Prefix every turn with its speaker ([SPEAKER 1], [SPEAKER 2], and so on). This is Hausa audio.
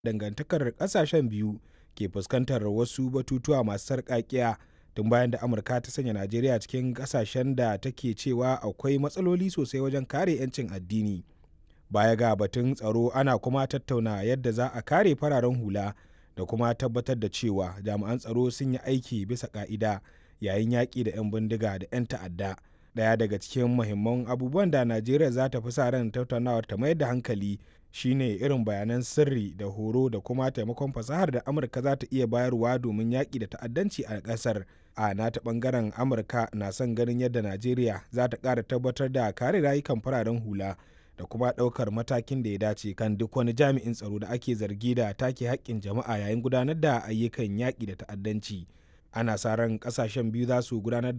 [SPEAKER 1] dangantakar ƙasashen biyu ke fuskantar wasu batutuwa masu sarƙaƙiya tun bayan da amurka ta sanya najeriya cikin ƙasashen da take cewa akwai matsaloli sosai wajen kare 'yancin addini baya ga batun tsaro ana kuma tattauna yadda za a kare fararen hula da kuma tabbatar da cewa jami'an tsaro sun yi aiki bisa ka'ida yayin yaƙi da 'yan bindiga da 'yan ta'adda daya daga cikin muhimman abubuwan da najeriya za ta fi sa ran tattaunawar ta mayar da hankali shine irin bayanan sirri da horo da kuma taimakon fasahar da amurka za ta iya bayarwa domin yaƙi da ta'addanci a ƙasar a nata ɓangaren amurka na son ganin yadda najeriya za ta ƙara tabbatar da kare rayukan fararen hula da kuma ɗaukar matakin da ya dace kan duk wani jami'in tsaro da ake zargi da take haƙƙin jama'a yayin gudanar da ayyukan yaƙi da ta'addanci ana sa ran ƙasashen biyu za su gudanar